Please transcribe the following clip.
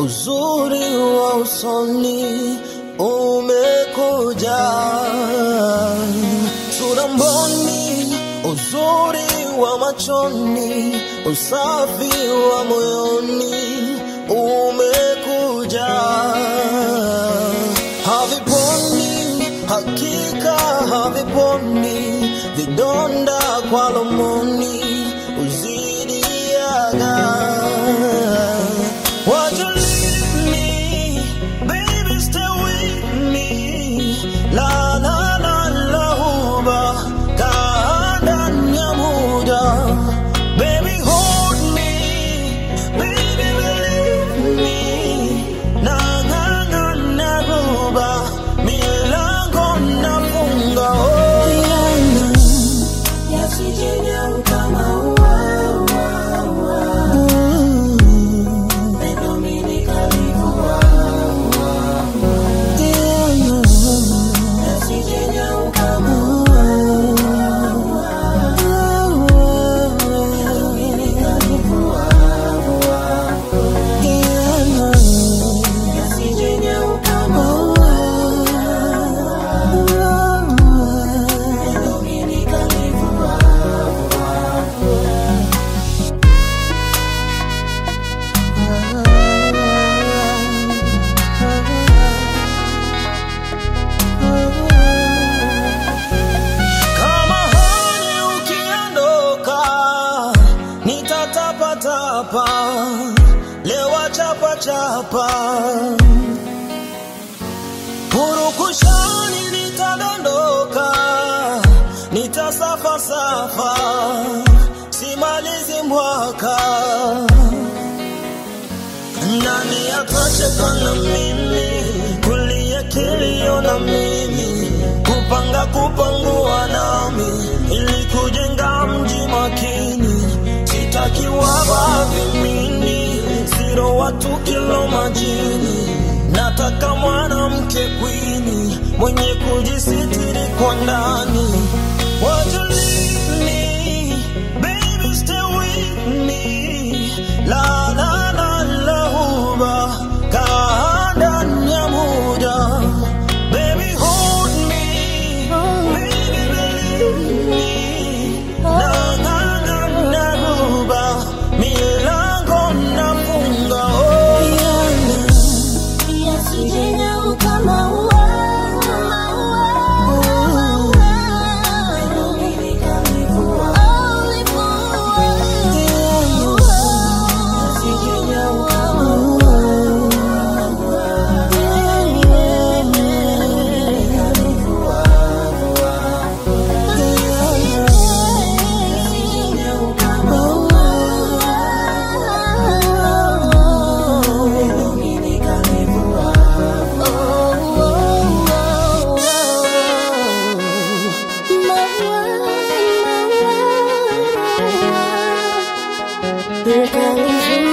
uzuri wa usoni umekuja, sura mboni, uzuri wa machoni, usafi wa moyoni umekuja, haviponi, hakika haviponi, vidonda kwa lomoni uzidiaga Won't you leave me, baby, stay with me. La la la la huba, kaanda nyamuda. Baby, hold me, baby, believe me. Na na na na ruba, milango nafunga. Oh, yeah. Yasije kama ua, ua, ua. Mm, Pendo mimi nikalivua, yeah. yasije kama ua, pendo mimi nikalivua, yasije kama ua, pendo mimi nikalivua. Kama hani ukiondoka, nitatapatapa, lewa chapa chapa, purukushani nitadondoka, nitasafa safa, simalizi mwaka nani atacheka na mimi kulia kilio na mimi kupanga kupangua nami ili kujenga mji makini sitaki waba vimini siro watu kilo majini nataka mwanamke kwini mwenye kujisitiri kwa ndani Won't you leave me, baby, stay with me. La la la la huba, kaanda nyamuda. Baby, hold me, baby, believe me. Na na na na ruba, milango nafunga. Oh yeah. Yasije kama ua, pendo mimi nikalivua, yasije kama Berkali